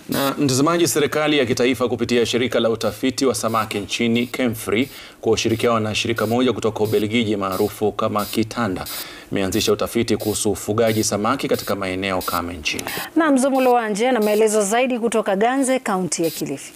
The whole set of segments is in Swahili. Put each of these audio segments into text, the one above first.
Na mtazamaji, serikali ya kitaifa kupitia shirika la utafiti wa samaki nchini KEMFRI kwa ushirikiano na shirika moja kutoka Ubelgiji maarufu kama Kitanda imeanzisha utafiti kuhusu ufugaji samaki katika maeneo kame nchini. Na Mzumulo Wanje na maelezo zaidi kutoka Ganze, kaunti ya Kilifi.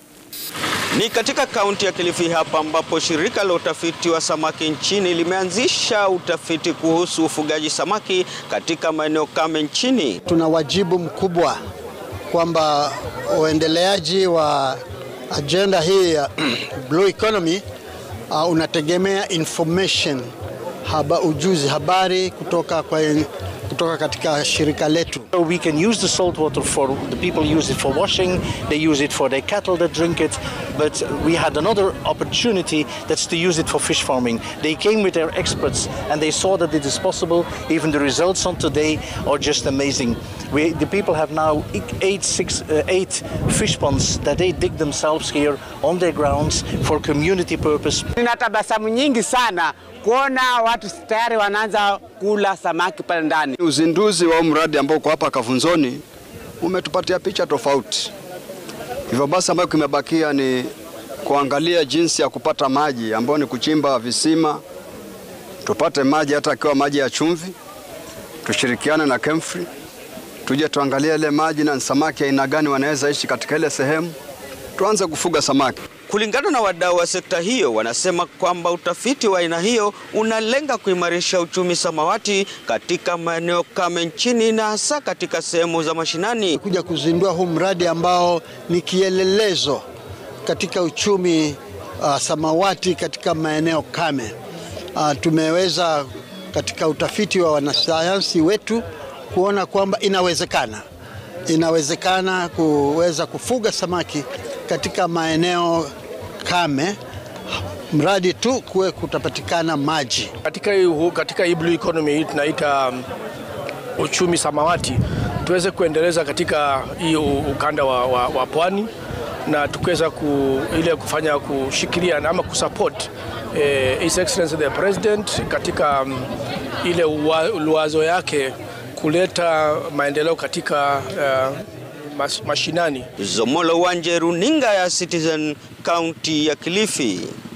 Ni katika kaunti ya Kilifi hapa ambapo shirika la utafiti wa samaki nchini limeanzisha utafiti kuhusu ufugaji samaki katika maeneo kame nchini. Tuna wajibu mkubwa kwamba uendeleaji wa ajenda hii ya blue economy uh, unategemea information haba, ujuzi habari kutoka kwa kutoka katika shirika letu. We can use the salt water for the people use it for washing, they use it for their cattle that drink it, but we had another opportunity that's to use it for fish farming. They came with their experts and they saw that it is possible. Even the results on today are just amazing. We, the people have now eight, six, uh, eight fish ponds that they dig themselves here on their grounds for community purpose. Nina tabasamu nyingi sana kuona watu tayari wanaanza kula samaki pale ndani. Uzinduzi wa mradi ambao uko hapa Kavunzoni umetupatia picha tofauti. Hivyo basi, ambayo kimebakia ni kuangalia jinsi ya kupata maji ambayo ni kuchimba visima, tupate maji hata akiwa maji ya chumvi, tushirikiane na KEMFRI tuje tuangalie ile maji na samaki aina gani wanaweza ishi katika ile sehemu, tuanze kufuga samaki. Kulingana na wadau wa sekta hiyo, wanasema kwamba utafiti wa aina hiyo unalenga kuimarisha uchumi samawati katika maeneo kame nchini na hasa katika sehemu za mashinani. Kuja kuzindua huu mradi ambao ni kielelezo katika uchumi uh, samawati katika maeneo kame. Uh, tumeweza katika utafiti wa wanasayansi wetu kuona kwamba inawezekana, inawezekana kuweza kufuga samaki katika maeneo kame mradi tu kuwe kutapatikana maji. Katika hii, katika hii blue economy hii tunaita um, uchumi samawati tuweze kuendeleza katika hii ukanda wa, wa, wa pwani na tukiweza ku, ile kufanya kushikilia ama kusupport eh, His Excellency the President katika um, ile uwazo yake kuleta maendeleo katika uh, mas, mashinani. Zomolo Wanje, runinga ya Citizen, kaunti ya Kilifi.